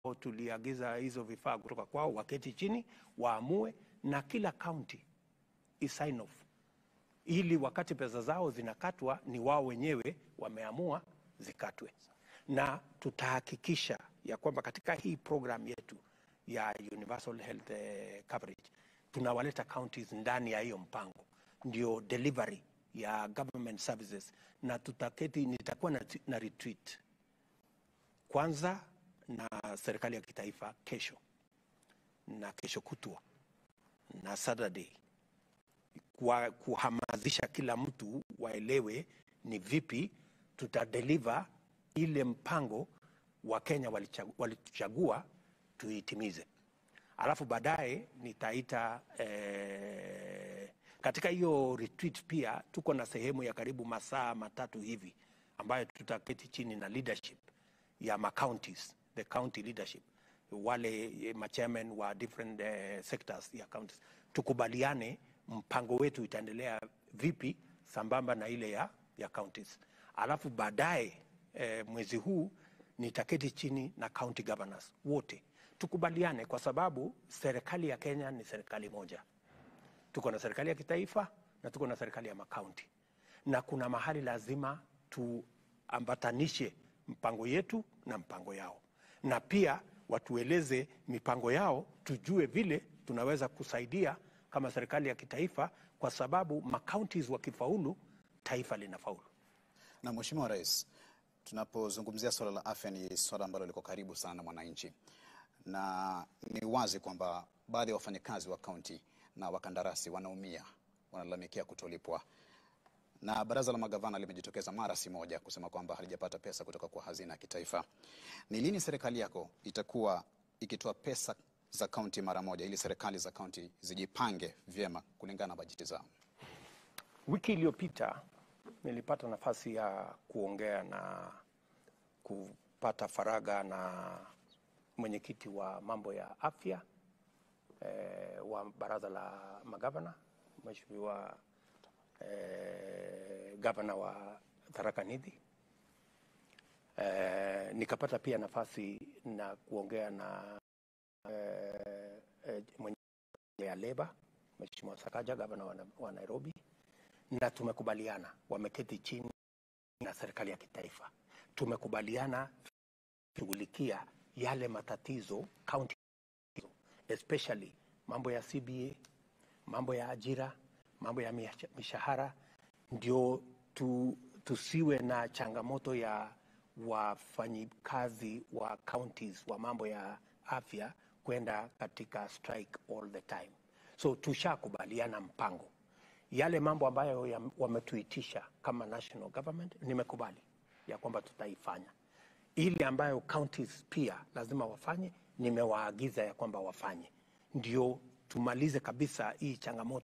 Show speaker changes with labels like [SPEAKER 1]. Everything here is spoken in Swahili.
[SPEAKER 1] tuliagiza hizo vifaa kutoka kwao, waketi chini waamue, na kila county isign off, ili wakati pesa zao zinakatwa ni wao wenyewe wameamua zikatwe, na tutahakikisha ya kwamba katika hii program yetu ya universal health eh, coverage tunawaleta counties ndani ya hiyo mpango, ndio delivery ya government services, na tutaketi, nitakuwa na, na retreat kwanza na serikali ya kitaifa kesho na kesho kutwa na Saturday kwa kuhamasisha kila mtu waelewe ni vipi tutadeliver ile mpango wa Kenya walichag- walituchagua tuitimize. Alafu baadaye nitaita eh, katika hiyo retreat pia tuko na sehemu ya karibu masaa matatu hivi ambayo tutaketi chini na leadership ya macounties, the county leadership, wale eh, machairman wa different eh, sectors ya counties, tukubaliane mpango wetu itaendelea vipi sambamba na ile ya, ya counties. Alafu baadaye eh, mwezi huu nitaketi chini na county governors wote tukubaliane, kwa sababu serikali ya Kenya ni serikali moja. Tuko na serikali ya kitaifa na tuko na serikali ya makaunti, na kuna mahali lazima tuambatanishe mpango yetu na mpango yao, na pia watueleze mipango yao, tujue vile tunaweza kusaidia kama serikali ya kitaifa, kwa sababu makauntis wakifaulu, taifa linafaulu.
[SPEAKER 2] Na Mheshimiwa Rais, tunapozungumzia swala la afya ni swala ambalo liko karibu sana na mwananchi, na ni wazi kwamba baadhi ya wafanyakazi wa kaunti na wakandarasi wanaumia, wanalalamikia kutolipwa, na baraza la magavana limejitokeza mara si moja kusema kwamba halijapata pesa kutoka kwa hazina ya kitaifa. Ni lini serikali yako itakuwa ikitoa pesa za kaunti mara moja, ili serikali za kaunti zijipange vyema kulingana na bajeti zao?
[SPEAKER 1] Wiki iliyopita nilipata nafasi ya kuongea na kupata faragha na mwenyekiti wa mambo ya afya eh, wa baraza la magavana Mheshimiwa eh, gavana wa Tharaka Nithi. Eh, nikapata pia nafasi na kuongea na eh, eh, mwenye ya leba Mheshimiwa Sakaja gavana wa, wa Nairobi na tumekubaliana, wameketi chini na serikali ya kitaifa, tumekubaliana shughulikia yale matatizo county, especially mambo ya CBA, mambo ya ajira, mambo ya mish- mishahara, ndio tu, tusiwe na changamoto ya wafanyikazi wa counties wa mambo ya afya kwenda katika strike all the time. So tushakubaliana mpango yale mambo ambayo ya- wametuitisha kama national government, nimekubali ya kwamba tutaifanya. Ile ambayo counties pia lazima wafanye, nimewaagiza ya kwamba wafanye, ndio tumalize kabisa hii changamoto